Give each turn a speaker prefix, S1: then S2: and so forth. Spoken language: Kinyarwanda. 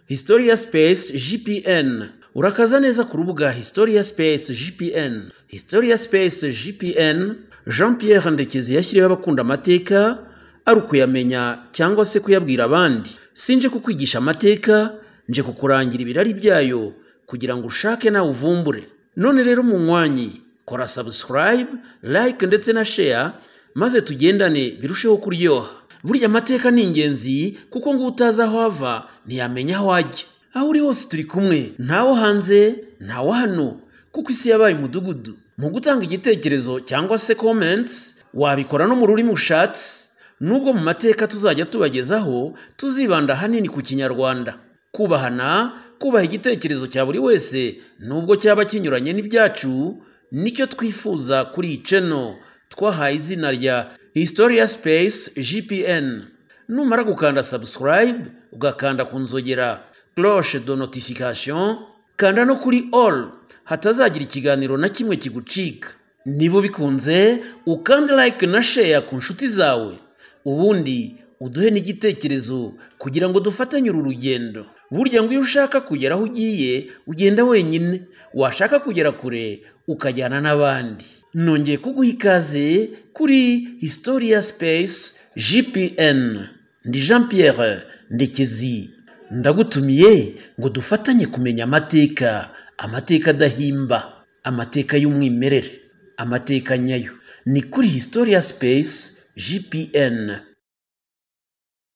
S1: historia space gpn urakaza neza ku rubuga historia space gpn historia space gpn jean pierre ndekezi yashyiriweho abakunda amateka ari ukuyamenya cyangwa se kuyabwira abandi sinje kukwigisha amateka nje kukurangira ibirari byayo kugira ngo ushake nawe uvumbure none rero munywanyi kora subscribe like ndetse na share maze tugendane birusheho kuryoha burya amateka ni ingenzi kuko ngo utazi aho ava ntiyamenya aho ajya aho uri hose turi kumwe ntawo hanze ntawo hano kuko isi yabaye umudugudu mu gutanga igitekerezo cyangwa se comments wabikora no mu rurimi ushatse nubwo mu mateka tuzajya tubagezaho tuzibanda hanini ku kinyarwanda kubahana kubaha igitekerezo cya buri wese nubwo cyaba kinyuranye n'ibyacu nicyo twifuza kuri iyi ceno twahaye izina rya historia space gpn numara gukanda subscribe ugakanda ku nzogera cloche de notification kanda no kuri all hatazagira ikiganiro na kimwe kigucika niba ubikunze ukande like na share ku nshuti zawe ubundi uduhe n'igitekerezo kugira ngo dufatanye uru rugendo burya ngo iyo ushaka kugera aho ugiye ugenda wenyine washaka kugera kure ukajyana n'abandi nongeye kuguha ikaze kuri historia space gpn ndi jean pierre ndekezi ndagutumiye ngo dufatanye kumenya amateka amateka adahimba amateka y'umwimerere amateka nyayo ni kuri historia space gpn